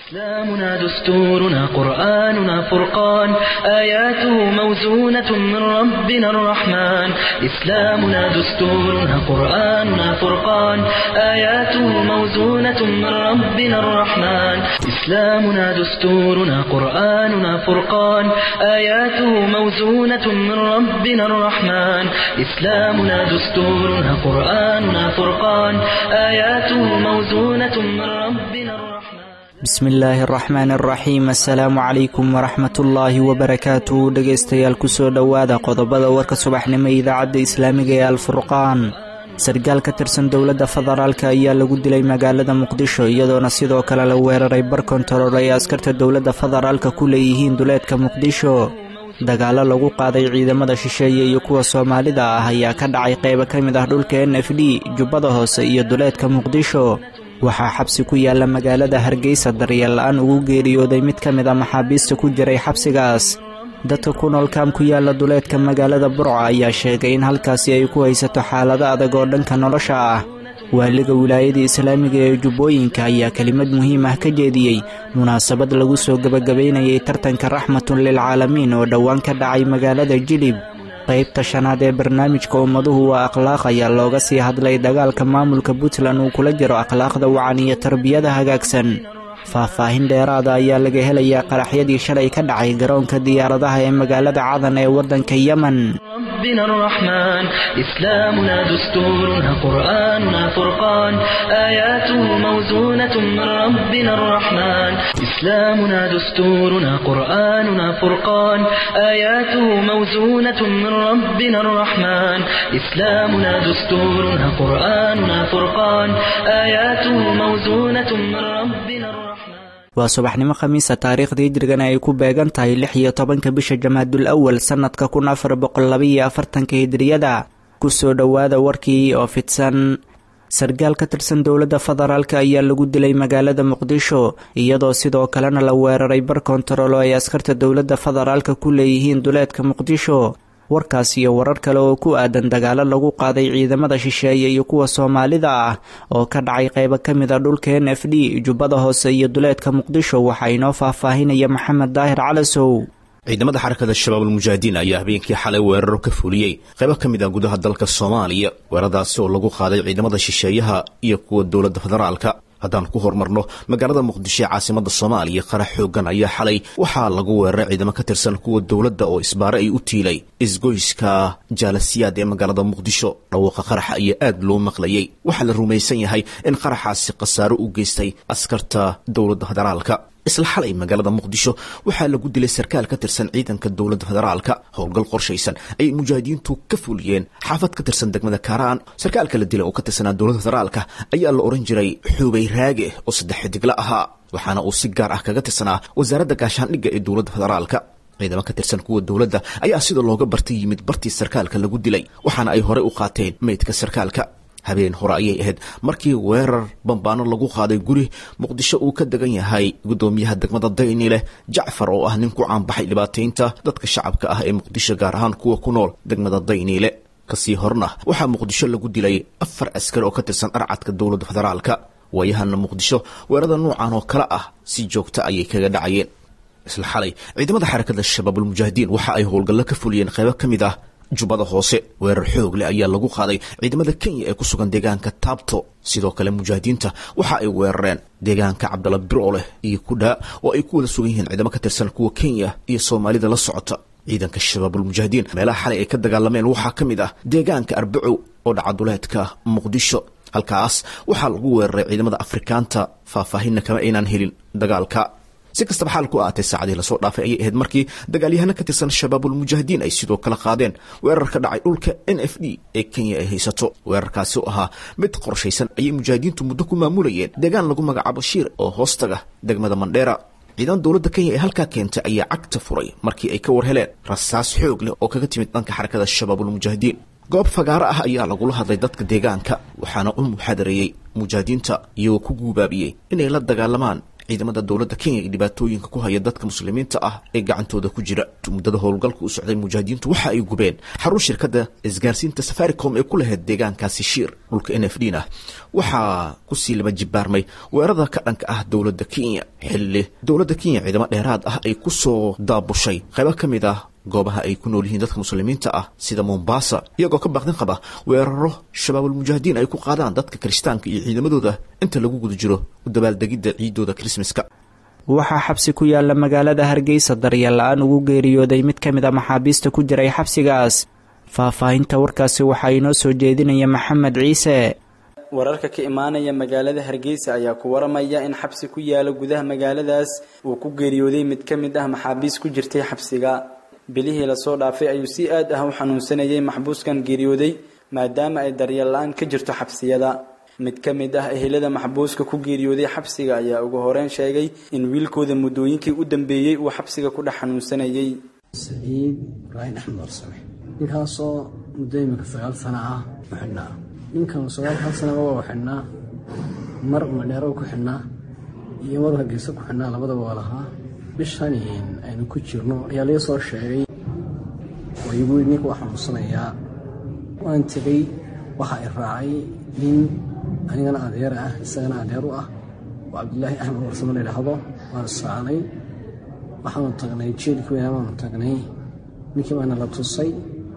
إسلامنا دستورنا قرآننا فرقان آياته موزونة من ربنا الرحمن إسلامنا دستورنا قرآننا فرقان آياته موزونة من ربنا الرحمن إسلامنا دستورنا قرآننا فرقان آياته موزونة من ربنا الرحمن إسلامنا دستورنا قرآننا فرقان آياته موزونة من ربنا الرحمن bismi illaahi araxmaan araxiim assalaamu calaykum waraxmatullaahi wabarakaatu dhegaystayaal kusoo dhowaada qodobada warka subaxnimo idaacadda islaamiga ee alfurqaan sargaal ka tirsan dowladda federaalka ayaa lagu dilay magaalada muqdisho iyadoona sidoo kale la weeraray bar kontarool ay askarta dowladda federaalka ku leeyihiin duleedka muqdisho dagaallo lagu qaaday ciidamada shisheeye iyo kuwa soomaalida ah ayaa ka dhacay qaybo ka mid ah dhulka n f d jubbada hoose iyo duleedka muqdisho waxaa xabsi ku yaalla magaalada hargeysa daryeel la-aan ugu geeriyooday mid ka mid a maxaabiista ku jiray xabsigaas dadka ku nool kaam ku yaalla duleedka magaalada burco ayaa sheegay in halkaasi ay ku haysato xaalado adag oo dhanka nolosha ah waaliga wilaayada islaamiga ee jubbooyinka ayaa kelimad muhiim ah ka jeediyey munaasabad lagu soo gebagabaynayay tartanka raxmatun lilcaalamiin oo dhowaan ka dhacay magaalada jilib qaybta shanaad ee barnaamijka ummaduhu waa akhlaaq ayaa looga sii hadlay dagaalka maamulka puntland uu kula jiro akhlaaqda wacan iyo tarbiyada hagaagsan faahfaahin dheeraada ayaa laga helayaa qaraxyadii shalay ka dhacay garoonka diyaaradaha ee magaalada cadan ee waddanka yemen ربنا الرحمن إسلامنا دستورنا قرآننا فرقان آياته موزونة من ربنا الرحمن إسلامنا دستورنا قرآننا فرقان آياته موزونة من ربنا الرحمن إسلامنا دستورنا قرآننا فرقان آياته موزونة من ربنا الرحمن waa subaxnimo khamiisa taariikhda hijrigana ay ku beegan tahay lix iyo tobanka bisha jamaadul awal sannadka kun afar boqol labaiyo afartanka hijriyada kusoo dhowaada warkii oo fidsan sargaal ka tirsan dowladda federaalka ayaa lagu dilay magaalada muqdisho iyadoo sidoo kalena la weeraray bar kontarool oo ay askarta dowladda federaalka ku leeyihiin duleedka muqdisho warkaas iyo warar kale oo ku aadan dagaalo lagu qaaday ciidamada shisheeye iyo kuwa soomaalida ah oo ka dhacay qaybo ka mid a dhulka n f d jubbada hoose iyo duleedka muqdisho waxaa inoo faahfaahinaya maxamed daahir calasow ciidamada xarakada shabaab almujaahidiin ayaa habeenkii xalay weeraro ka fuliyey qaybo ka mid ah gudaha dalka soomaaliya weeraradaasi oo lagu qaaday ciidamada shisheeyaha iyo kuwa dowladda federaalka haddaan ku horumarno magaalada muqdisho ee caasimada soomaaliya qarax xoogan ayaa xalay waxaa lagu weeraray ciidamo ka tirsan kuwa dowladda oo isbaare ay u tiilay isgoyska jaalasiyaad ee magaalada muqdisho dhawaaqa qaraxa ayaa aad loo maqlayay waxaa la rumaysan yahay in qaraxaasi khasaaro u geystay askarta dowladda federaalka isla xalay magaalada muqdisho waxaa lagu dilay sarkaal ka tirsan ciidanka dowladda federaalka howlgal qorshaysan ayay mujaahidiintu ka fuliyeen xaafad ka tirsan degmada kaaraan sarkaalka la dilay oo ka tirsanaa dowladda federaalka ayaa la ohan jiray xuubay raage oo saddex xidigla ahaa waxaana uu si gaar ah kaga tirsanaa wasaaradda gaashaandhigga ee dowladda federaalka ciidamo ka tirsan kuwa dowladda ayaa sida looga bartay yimid bartii sarkaalka lagu dilay waxaana ay horey u qaateen meydka sarkaalka habeen hore ayay ahayd markii weerar bambaano lagu qaaday guri muqdisho uu ka degan yahay guddoomiyaha degmada dayni leh jacfar oo ah nin ku caanbaxay dhibaataynta dadka shacabka ah ee muqdisho gaar ahaan kuwa ku nool degmada dayniile kasii horna waxaa muqdisho lagu dilay afar askari oo ka tirsan arcadka dowladda federaalka waayahana muqdisho weerarada nuucan oo kale ah si joogta ayay kaga dhacayeen isla xalay ciidamada xarakada shabaabulmujaahidiin waxa ay howlgallo ka fuliyeen qaybo ka mid ah jubbada hoose weerar xoog leh ayaa lagu qaaday ciidamada kenya ee ku sugan deegaanka taabto sidoo kale mujaahidiinta waxa ay weerareen deegaanka cabdalla biroleh iyo kudhaa oo ay ku wada sugan yihiin ciidamo ka tirsan kuwa kenya iyo soomaalida la socota ciidanka shabaabulmujaahidiin meelaha xalay ay ka dagaalameen waxaa ka mid ah deegaanka arbacow oo dhacaduleedka muqdisho halkaas waxaa lagu weeraray ciidamada afrikaanta faahfaahinna kama aynaan helin dagaalka si kastaba xaal ku aatay saacadii lasoo dhaafay ayay ahayd markii dagaalyahano ka tirsan shabaabulmujaahidiin ay sidoo kale qaadeen weerar ka dhacay dhulka n f d ee kenya ay haysato weerarkaasi oo ahaa mid qorshaysan ayay mujaahidiintu muddo ku maamulayeen deegaan lagu magacaabo shiir oo hoostaga degmada mandheera ciidan dowladda kenya ee halkaa keentay ayaa cagta furay markii ay ka war heleen rasaas xoog leh oo kaga timid dhanka xarakada shabaabulmujaahidiin goob fagaaro ah ayaa lagula hadlay dadka deegaanka waxaana u muxaadareeyey mujaahidiinta iyagoo ku guubaabiyey inay la dagaalamaan ciidamada dowladda kenya iyo dhibaatooyinka ku haya dadka muslimiinta ah ee gacantooda ku jira muddada howlgalka u socday mujaahidiintu waxa ay gubeen xarun shirkadda isgaarsiinta safaricom ee ku lahayd deegaankaasi shiir dhulka n f d na waxaa kusii laba jibaarmay weerarada ka dhanka ah dowladda kenya xilli dowladda kenya ciidamo dheeraad ah ay ku soo daabushay qaybo ka mid ah goobaha ay ku nool yihiin dadka muslimiinta ah sida mombasa iyagoo ka baaqdin qaba weeraro shabaabulmujaahidiin ay ku qaadaan dadka kirishtaanka iyo ciidamadooda inta lagu guda jiro u dabaaldegidda ciidooda krismaska waxaa xabsi ku yaala magaalada hargeysa daryeel la-aan ugu geeriyooday mid ka mid a maxaabiista ku jiray xabsigaas faahfaahinta warkaasi waxaa inoo soo jeedinaya maxamed ciise wararka ka imaanaya magaalada hargeysa ayaa ku waramaya in xabsi ku yaala gudaha magaaladaas uu ku geeriyooday mid ka mid ah maxaabiis ku jirtay xabsiga bilihii lasoo dhaafay ayuu si aad ah u xanuunsanayay maxbuuskan geeriyooday maadaama ay daryeel la-aan ka jirto xabsiyada mid ka mid ah ehelada maxbuuska ku geeriyooday xabsiga ayaa ugu horeyn sheegay in wiilkooda muddooyinkii u dambeeyey uu xabsiga ku dhex xanuunsanayay saciid ibraahim axmed warsame ninkaasoo muddo iminka sagaal sana ah u xidhnaa ninkan sagaalkan sanaba waa u xidhnaa mar madheero ku xidhnaa iyo mar hargeysa ku xidhnaa labadaba waa lahaa bishan aynu ku jirno ayaa laga soo sheegay oo igu ninka waa xanuunsanayaa waan tegey waxa i raacay nin anigana adeer ah isagana adeer u ah oo cabdilaahi axmed warsame la yidhaahdo waan israacnay waxaanu tagnay jeelkii weynaa baanu tagnay ninkii baana la tusay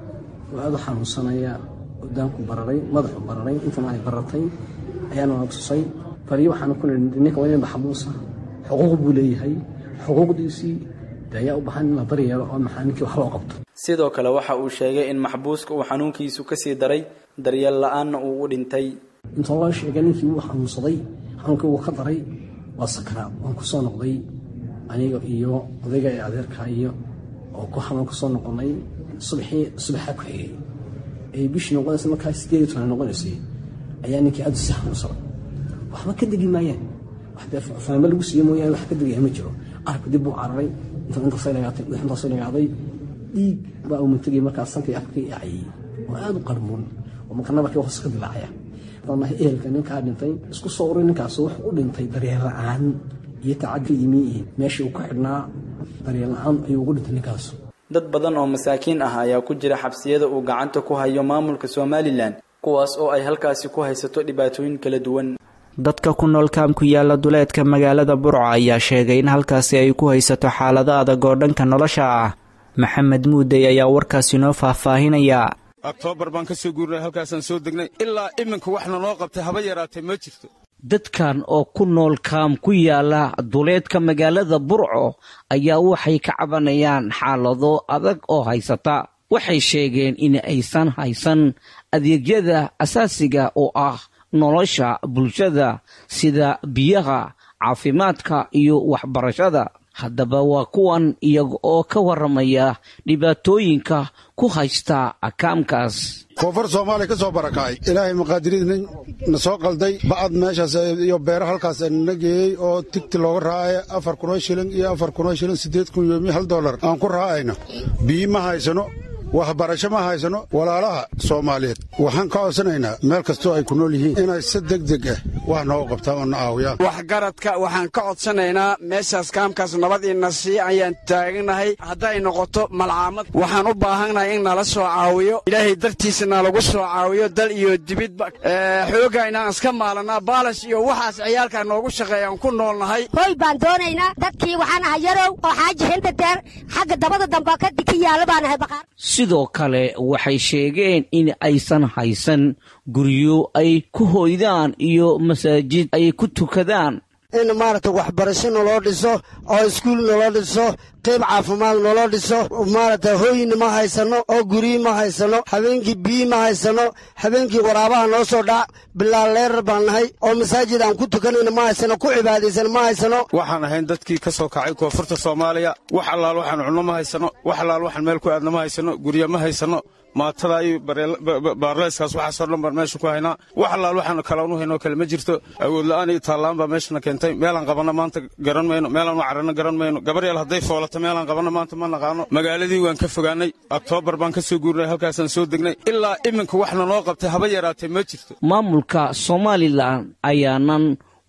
oo aad u xanuunsanaya odaanku bararay madaxu bararay intan ay baratay ayaana la tusay baliyo waxaanu ku nihi ninka waa nin maxbuusa xuquuq buu leeyahay xuquuqdiisii de ayaa u bahan in la daryeelo oo maxaa ninkii wax loo qabto sidoo kale waxa uu sheegay in maxbuuska uu xanuunkiisu kasii daray daryeel la-aanna uu u dhintay inta loo sheegay ninkii wuu xanuunsaday xanuunkii wuu ka daray waa sakaraad waan ku soo noqday aniga iyo odayga ee adeerka iyo oo ku xanuun ka soo noqonay subaxii subaxaa ku xigay ay bishii noqonaysa markaa sideed iyo toban noqonaysay ayaa ninkii aad si xanuunsaday waxba ka degi maayaan wax dee faamo lagu siiye mooyaane wax ka degaya ma jiro arabka dib buu cararay inta intaasay lagaatay intaasay lagaaday dhiig baa uu matagay markaas sankii afkii acayay oo aad u qarmuun oo marka nabarkii hoos ka dilaacaya danaha ehelka ninkaa dhintay isku soo uray ninkaas wuxuu u dhintay daryeel la-aan iyo tacaddi yimi meeshii uu ku xidhnaa daryeel la-aan ayuu ugu dhintay ninkaas dad badan oo masaakiin ah ayaa ku jira xabsiyada uu gacanta ku hayo maamulka somalilan kuwaas oo ay halkaasi ku haysato dhibaatooyin kala duwan dadka ku nool kaam ku yaala duleedka magaalada burco ayaa sheegay in halkaasi ay ku haysato xaalado adag oo dhanka nolosha ah maxamed muudey ayaa warkaasi noo faahfaahinaya oktoobar baan ka soo guurnay halkaasaan soo degnay ilaa iminka waxna noo qabtay haba yaraatee ma jirto dadkan oo ku nool kaam ku yaala duleedka magaalada burco ayaa waxay ka cabanayaan xaalado adag oo haysata waxay sheegeen in aysan haysan adeegyada asaasiga oo ah nolosha bulshada sida biyaha caafimaadka iyo waxbarashada haddaba waa kuwan iyaga oo ka warramaya dhibaatooyinka ku haysta akaamkaas koonfur soomaaliya ka soo barakacay ilaahay maqaadiriidna na soo qalday ba'ad meeshaas iyo beero halkaas na geeyey oo tigti looga raacaya afar kunoo shilin iyo afar kunoo shilin siddeed kun yoomi hal dollar aan ku raacayno biyi ma haysano waxbarasho ma haysano walaalaha soomaaliyeed waxaan ka codsanaynaa meel kastoo ay ku nool yihiin inay si deg deg ah wax nooga qabtaan oo na aawiyaan waxgaradka waxaan ka codsanaynaa meeshaas kaamkaas nabad ina sii ayaan taaganahay hadday noqoto malcaamad waxaan u baahannahay in nala soo caawiyo ilaahay dartiisa nalagu soo caawiyo dal iyo dibidba xooga inaan iska maalanaa baalash iyo waxaas ciyaalkaa noogu shaqeeyaan ku noolnahay hoy baan doonaynaa dadkii waxaan ahay yarow oo xaaji hinta deer xagga dabada damba kadib ka yaalla baan ahay baqaar sidoo kale waxay sheegeen in aysan haysan guryo ay ku hoydaan iyo masaajid ay ku tukadaan in maaragta waxbarasho naloo dhiso oo iskuul naloo dhiso qayb caafimaad naloo dhiso maaragta hooyina ma haysano oo guryi ma haysano habeenkii biyi ma haysano habeenkii waraabaha noo soo dhac bilaal leerar baan nahay oo masaajid aan ku tukanayna ma haysano ku cibaadaysana ma haysano waxaan ahayn dadkii ka soo kacay koonfurta soomaaliya wax allaal waxaan cunno ma haysano wax allaal waxaan meel ku aadna ma haysano guryo ma haysano maatada iyo baarleyskaas waxaasoo dhan baan meesha ku haynaa wax allaal waxaan kaloonu haynoo kale ma jirto awood la'aan iyo taallaan baa meeshana keentay meelaan qabanno maanta garan mayno meelaan u cararno garan mayno gabar yaal hadday foolato meelaan qabanno maanta ma naqaano magaaladii waan ka fogaannay oktoobar baan ka soo guurnay halkaasaan soo degnay ilaa iminka waxna noo qabtay haba yaraatee ma jirto maamulka somalilan ayaanan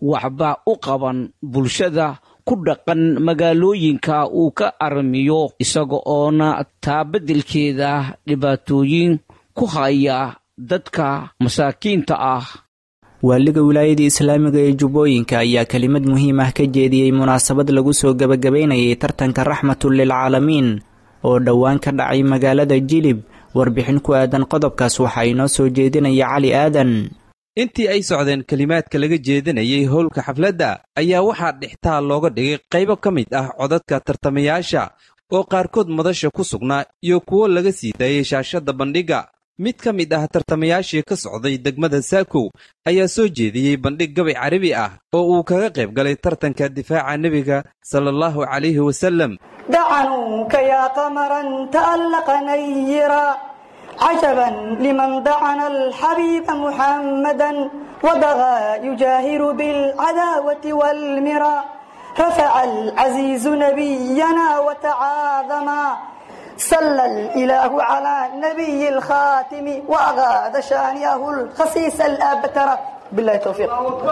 waxba u qaban bulshada ku dhaqan magaalooyinka uu ka armiyo isaga oona taa beddelkeeda dhibaatooyin ku haya dadka masaakiinta ah waaliga wilaayada islaamiga ee jubbooyinka ayaa kelimad muhiim ah ka jeediyey munaasabad lagu soo gebagabaynayay tartanka raxmatun lilcaalamiin oo dhowaan ka dhacay magaalada jilib warbixin ku aadan qodobkaas waxaa inoo soo jeedinaya cali aadan intii ay socdeen kelimaadka laga jeedinayay howlka xafladda ayaa waxaa dhextaal looga dhigay qaybo ka mid ah codadka tartamayaasha oo qaarkood madasha ku sugnaa iyo kuwo laga sii daayay shaashadda bandhigga mid ka mid ah tartamayaashii ka socday degmada saakow ayaa soo jeediyey bandhig gabay carabi ah oo uu kaga qayb galay tartanka difaaca nebiga sala allahu calayhi wasallam دعنوك يا قمرا تألق نيرا عجبا لمن دعن الحبيب محمدا وبغى يجاهر بالعداوة والمرى رفع العزيز نبينا وتعاظما صلى الإله على نبي الخاتم وأغاد شانيه الخسيس الأبتر بالله التوفيق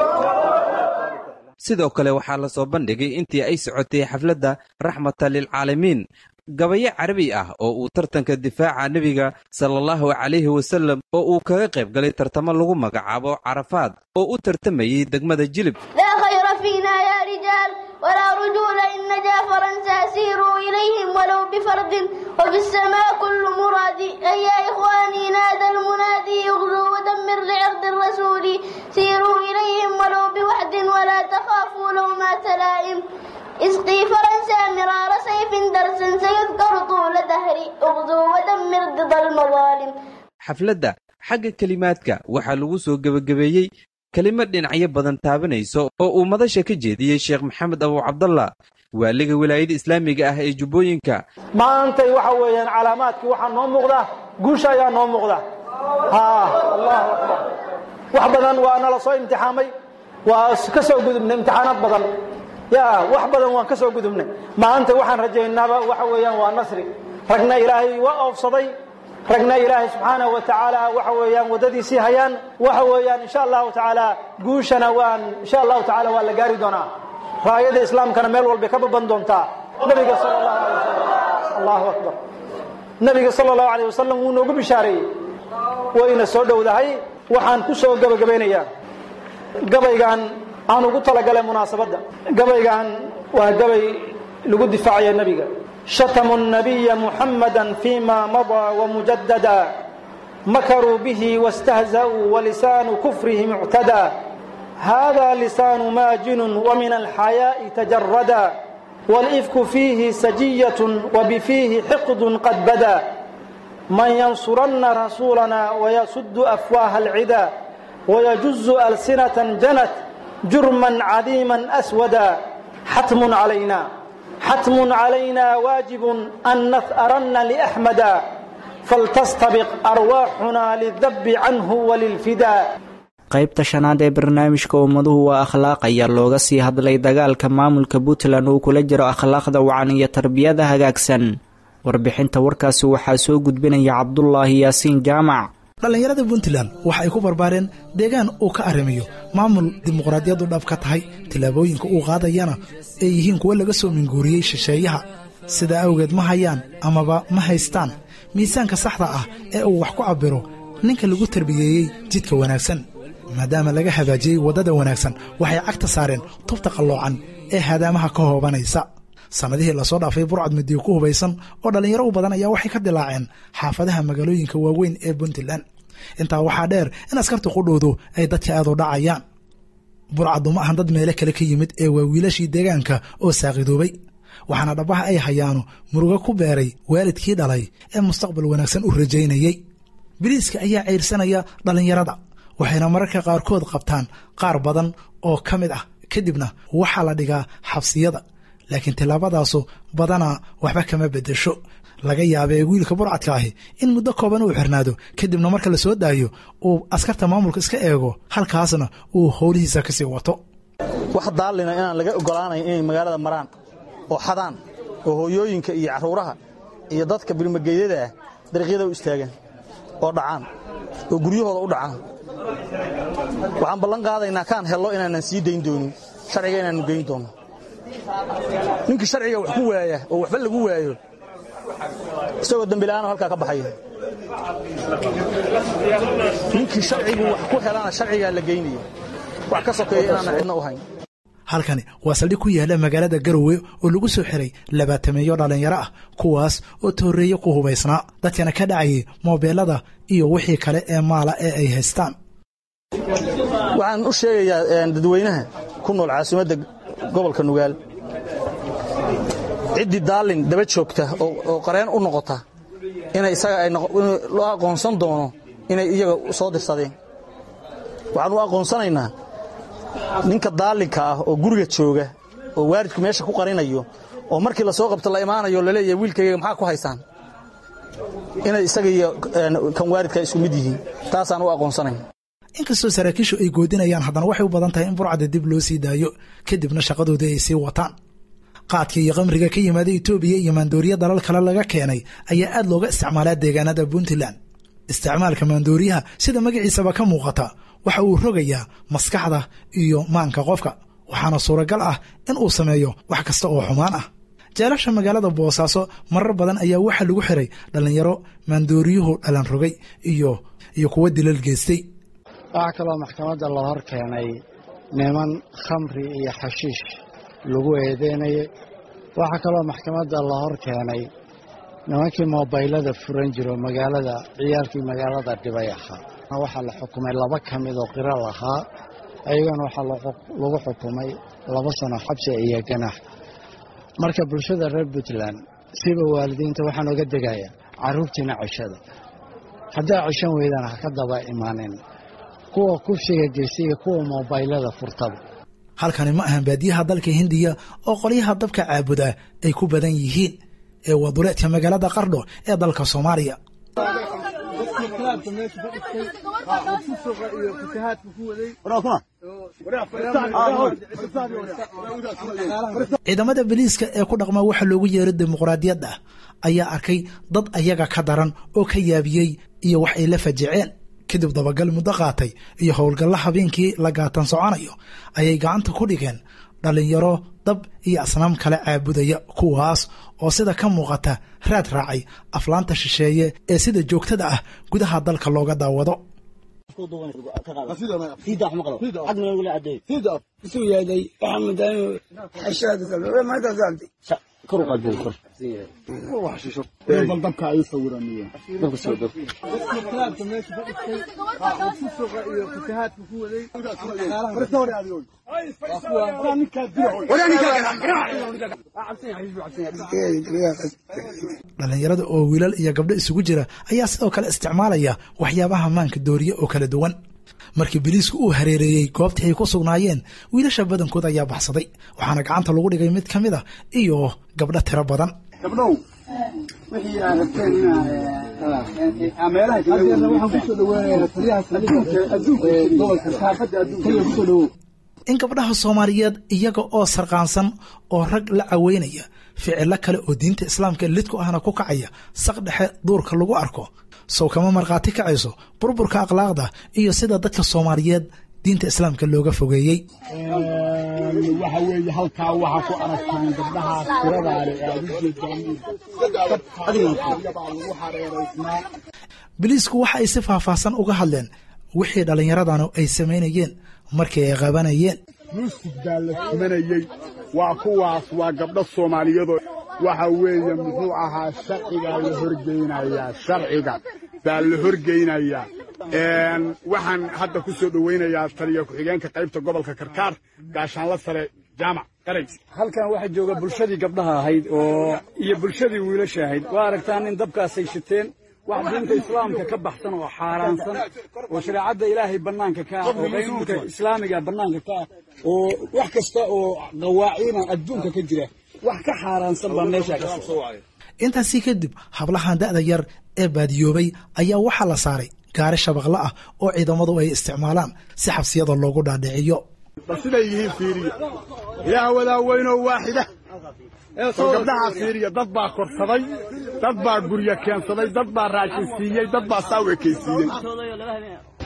sidoo kale waxaa la soo bandhigay intii ay socotay xafladda raxmata lilcaalamiin gabayo carabi ah oo uu tartanka difaaca nebiga sala allahu calayhi wasallam oo uu kaga qayb galay tartamo lagu magacaabo carafaad oo u tartamayey degmada jilib لا خير فينا يا رجال ولا رجول إن نجا فرنسا سيروا إليهم ولو بفرد وفي السماء كل مراد أي يا إخواني نادى المنادي يغزو ودمر لعرض الرسول سيروا إليهم ولو بوحد ولا تخافوا لومات لائم اسقي فرنسا مرار سيف درسا سيذكر طول دهري اغزو ودمر ضد المظالم xafladda xagga kelimaadka waxaa lagu soo gebagabeeyey kelimad dhinacyo badan taabanayso oo uu madasha ka jeediyey sheekh maxamed abu cabdallah waaliga wilaayada islaamiga ah ee jubbooyinka maantay waxa weeyaan calaamaadkii waxaa noo muuqda guusha ayaa noo muuqda allahu akbar wax badan waa nala soo imtixaamay waa ka soo gudubnay imtixaanaad badan ya wax badan waan ka soo gudubnay maanta waxaan rajaynaaba waxa weeyaan waa nasri ragna ilaahay waa oofsaday ragna ilaahay subxaanahu wa tacaala waxa weeyaan waddadiisii hayaan waxa weeyaan insha allahu tacaala guushana waan insha allahu tacaala waa la gaari doonaa raayada islaamkana meel walbay ka baban doontaa nabiga sal allahu alay wasalam allahu akbar nabiga sala allahu alayh wasalam wuu noogu bishaareeyey wayna soo dhowdahay waxaan ku soo gebagabaynayaa gabaygan aan ugu talagalay munaasabadda gabaygan waa gabay lagu difaacaya nebiga شتموا النبي محمدا فيما مضى ومجددا مكروا به واستهزأوا ولسان كفرهم اعتدى هذا لسان ماجن ومن الحياء تجردا والإفك فيه سجية وبفيه حقد قد بدا من ينصرن رسولنا ويسد أفواه العدا ويجز ألسنة جنت جرما عظيما أسودا حتم علينا حتم علينا واجب أن نثأرن لأحمدا فلتستبق أرواحنا للذب عنه وللفداء qaybta shanaad ee barnaamijka ummaduhu waa akhlaaq ayaa looga sii hadlay dagaalka maamulka puntland uu kula jiro akhlaaqda wacan iyo tarbiyada hagaagsan warbixinta warkaasi waxaa soo gudbinaya cabdulaahi yaasiin jaamac dhallinyarada puntland waxa ay ku barbaareen deegaan uu ka arrimiyo maamul dimuqraadiyaddu dhab ka tahay tillaabooyinka uu qaadayana ay yihiin kuwo laga soo minguuriyey shisheeyaha sidaa awgeed ma hayaan amaba ma haystaan miisaanka saxda ah ee uu wax ku cabbiro ninka lagu tarbiyeeyey jidka wanaagsan maadaama laga hagaajiyey waddada wanaagsan waxay cagta saareen tubta qalloocan ee haadaamaha ka hoobanaysa sannadihii lasoo dhaafay burcad midiyo ku hubaysan oo dhallinyaro u badan ayaa waxay ka dilaaceen xaafadaha magaalooyinka waaweyn ee puntland intaa waxaa dheer in askarta qudhoodu ay dadka aad u dhacayaan burcaddu ma ahan dad meelo kale ka yimid ee waa wiilashii deegaanka oo saaqidoobay waxaana dhabbaha ay hayaano murugo ku beeray waalidkii dhalay ee mustaqbal wanaagsan u rajaynayey biliiska ayaa ceyrsanaya dhallinyarada waxayna mararka qaarkood qabtaan qaar badan oo ka mid ah kadibna waxaa la dhigaa xabsiyada laakiin tillaabadaasu badanaa waxba kama beddesho laga yaabee wiilka burcadka ahi in muddo kooban uu xirnaado kadibna marka la soo daayo uu askarta maamulka iska eego halkaasna uu howlihiisa kasii wato wax daallina inaan laga ogolaanayn inay magaalada maraan oo xadaan oo hooyooyinka iyo carruuraha iyo dadka bilmageedyada ah dariiqyada u istaagaan oo dhacaan oo guryahooda u dhacaan waxaan ballan qaadaynaa kaan hello inaanan sii dayn doonin sharciga inaannu geyn doonno ninkii sharciga wax ku waaya oo waxba lagu waayo isagoo dembila'aano halkaa ka baxaya ninkii sharcigu wax ku helana sharcigaa la geynaya wax ka sokeeya inaanan cidna u hayn halkani waa saldhig ku yaala magaalada garowe oo lagu soo xiray labaatameeyo dhallinyaro ah kuwaas oo tooreeye ku hubaysnaa dadkana ka dhacayay moobeelada iyo wixii kale ee maala ee ay haystaan waxaan u sheegayaa dadweynaha ku nool caasimadda gobolka nugaal ciddii daallin daba joogta oo qareen u noqota inay isaga loo aqoonsan doono inay iyaga soo dirsadeen waxaan u aqoonsanaynaa ninka daallinka ah oo guriga jooga oo waalidku meesha ku qarinayo oo markii la soo qabto la imaanayo laleeyahay wiilkayga maxaa ku haysaan inay isaga iyo kan waalidka isku mid yihiin taasaan u aqoonsanayn inkastoo saraakiishu ay goodinayaan haddana waxay u badan tahay in burcadda dib loo sii daayo kadibna shaqadoodii ay sii wataan qaadka iyo qamriga ka yimaada etoobiya iyo maandooriya dalal kale laga keenay ayaa aad looga isticmaalaa deegaanada puntland isticmaalka maandooriyaha sida magaciisaba ka muuqata waxa uu rogayaa maskaxda iyo maanka qofka waxaana suuragal ah in uu sameeyo wax kasta oo xumaan ah jeelasha magaalada boosaaso marar badan ayaa waxaa lagu xiray dhallinyaro maandooriyuhu dhalan rogay iyo iyo kuwa dilal geystay waxaa kaloo maxkamadda la hor keenay niman khamri iyo xashiish lagu eedeynayay waxaa kaloo maxkamadda la hor keenay nimankii moobaylada furan jiro magaalada ciyaalkii magaalada dhibay ahaa waxaa la xukumay laba ka mid oo qiro lahaa ayagana waxaa lagu xukumay laba sano xabsi iyo ganax marka bulshada reer puntland siba waalidiinta waxaan oga degayaa carruurtiina cishada haddaa cishan weydaan ha ka daba imaanin kuwa kufsiga geysta iyo kuwa moobaylada furtaba halkani ma ahan baadiyaha dalka hindiya oo qolyaha dabka caabuda ay ku badan yihiin ee waduleedka magaalada qardho ee dalka soomaaliya ciidamada biliiska ee ku dhaqma waxa loogu yeero dimuqraadiyadda ayaa arkay dad ayaga ka daran oo ka yaabiyey iyo wax ay la fajiceen kadib dabagal muddo qaatay iyo howlgalla habeenkii la gaatan soconayo ayay gacanta ku dhigeen dhallinyaro dab iyo asnaam kale caabudaya kuwaas oo sida ka muuqata raad raacay aflaanta shisheeye ee sida joogtada ah gudaha dalka looga daawado dhallinyarada oo wiilal iyo gabdho isugu jira ayaa sidoo kale isticmaalaya waxyaabaha maanka dooriye oo kala duwan markii biliisku uu hareereeyey goobtii ay ku sugnaayeen wiilasha badankood ayaa baxsaday waxaana gacanta lagu dhigay mid ka mid a iyo gabdho tiro badan gabdhow wixii aad rabteen meelaha kale waxaan kusoo dhaweynaya taliyaha adduunka gobolka saafadda adduunka kusoo dhawow in gabdhaha soomaaliyeed iyaga oo sarqaansan oo rag la caweynaya ficilo kale oo diinta islaamka lidku ahna ku kacaya saq dhexe duurka lagu arko sow kama markhaati kacayso burburka akhlaaqda iyo sida dadka soomaaliyeed diinta islaamka looga fogeeyey waxa weeye halkaa waxaa ku aragtaan gabdhahaas tiradaale ee aad ujeedaan lagu hareeraysnaa biliisku waxa ay si faahfaahsan uga hadleen wixii dhallinyaradanu ay samaynayeen markii ay qabanayeen yuusuf baa la tumanayey waa kuwaas waa gabdho soomaaliyeedoo waxa weeye muxuu ahaa sharcigaa la horgeynayaa sharciga baa la horgeynayaa waxaan hadda ku soo dhowaynayaa taliya ku-xigeenka qaybta gobolka karkaar gaashaanla sare jaamac qarays halkan waxaa jooga bulshadii gabdhaha ahayd oo iyo bulshadii wiilasha ahayd waa aragtaan in dabkaasay shiteen wax diinta islaamka ka baxsan oo xaaraansan oo shareecadda ilaahay bannaanka ka ah oo qaynuunka islaamiga bannaanka ka ah oo wax kasta oo qawaaciina adduunka ka jira wax ka xaaraansan baa meesha ka soo intaasi kadib hablahan da'da yar ee baadiyoobay ayaa waxaa la saaray gaari shabaqle ah oo ciidamadu ay isticmaalaan si xabsiyada loogu dhaadhiciyo bal siday yihiin fiiriya ilaah wadaa weynoo waaxida oo gabdhahaa fiiriya dad baa korsaday dad baa guryo keensaday dad baa raashin siiyey dad baa saaw ekaysiiyey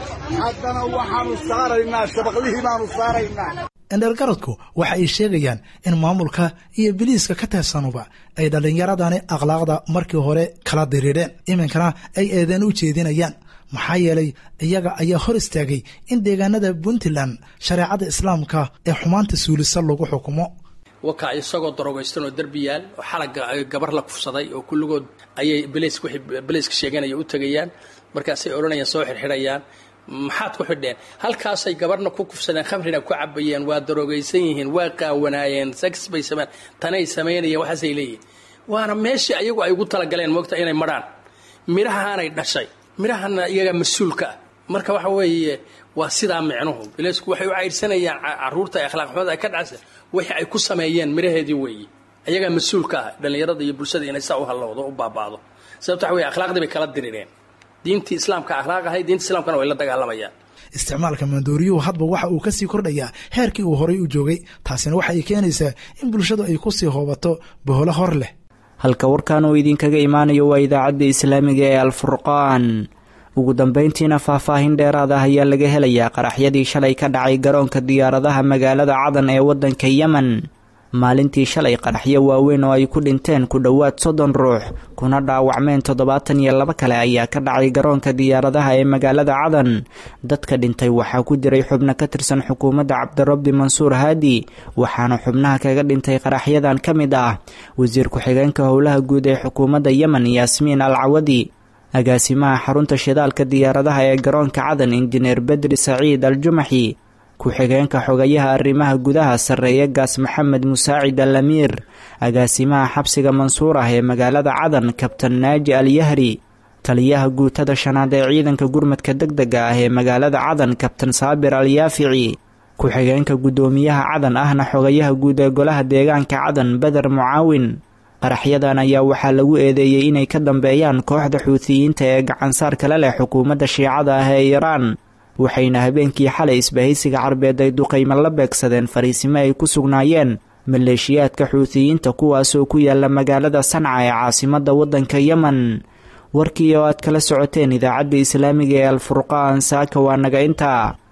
haddana waxaannu saaraynaa shabaqlihii baannu saaraynaa indheergaradku waxa ay sheegayaan in maamulka iyo biliiska ka tirsanuba ay dhallinyaradani akhlaaqda markii hore kala diriireen iminkana ay eedeen u jeedinayaan maxaa yeelay iyaga ayaa hor istaagay in deegaanada puntland shareecada islaamka ee xumaanta suulisa lagu xukumo wakaa isagoo darogaystanoo derbiyaal oo xalaga gabar la kufsaday oo kulligood ayay bls wixii beliiska sheeganaya u tegayaan markaasay odhanayaan soo xirxidhayaan maxaad ku xidheen halkaasay gabarna ku kufsadeen khamrina ku cabayeen waa darogaysan yihiin waa qaawanaayeen sex bay sameen tanay samaynayeen waxaasay leeyihin waana meeshii ayagu ay ugu talagaleen moogta inay marhaan midhahaanay dhashay midhahana iyagaa mas-uulka ah marka waxa weeye waa sidaa micnuhu bileysku waxay u caydhsanayaan caruurta ee akhlaaq xumada ay ka dhacsa wixii ay ku sameeyeen midhaheedii weeye ayagaa mas-uulka ah dhallinyarada iyo bulshada inay saa u hallowdo u baaba'do sababta waxa weye akhlaaqdii bay kala dirireen diintii islaamka akhlaaq ahay diinta islaamkana way la dagaalamayaan isticmaalka maandooriyuhu hadba waxa uu kasii kordhayaa heerkii uu horay u joogay taasina waxa ay keenaysaa in bulshadu ay kusii hoobato boholo hor leh halka warkan uu idinkaga imaanayo waa idaacadda islaamiga ee alfurqaan ugu dambayntiina faahfaahin dheeraad ah ayaa laga helayaa qaraxyadii shalay ka dhacay garoonka diyaaradaha magaalada cadan ee waddanka yemen maalintii shalay qaraxyo waaweyn oo ay ku dhinteen ku dhowaad soddon ruux kuna dhaawacmeen toddobaatan iyo laba kale ayaa ka dhacay garoonka diyaaradaha ee magaalada cadan dadka dhintay waxaa ku jiray xubno ka tirsan xukuumadda cabdirabbi mansuur haadi waxaana xubnaha kaga dhintay qaraxyadan ka mid ah wasiir ku-xigeenka howlaha guud ee xukuumadda yemen yaasmiin al cawadi agaasimaha xarunta shidaalka diyaaradaha ee garoonka cadan injineer bedri saciid al jumaxi ku-xigeenka xogayaha arrimaha gudaha sarreeye gaas maxamed musaacid al amiir agaasimaha xabsiga mansuur ah ee magaalada cadan kabtan naaji al yahri taliyaha guutada shanaad ee ciidanka gurmadka deg dega ah ee magaalada cadan kabtan saabir al yaafici ku-xigeenka guddoomiyaha cadan ahna xogayaha guud ee golaha deegaanka cadan beder mucaawin qaraxyadan ayaa waxaa lagu eedeeyey inay ka dambeeyaan kooxda xuutiyiinta ee gacansaar kale leh xukuumadda shiicada ah ee iiraan waxayna habeenkii xalay isbahaysiga carbeed ay duqaymo la beegsadeen fariisimo ay ku sugnaayeen maleeshiyaadka xuutiyiinta kuwaasoo ku yaala magaalada sanca ee caasimadda waddanka yemen warkii oo aad kala socoteen idaacadda islaamiga ee alfurqaan saaka waa naga intaa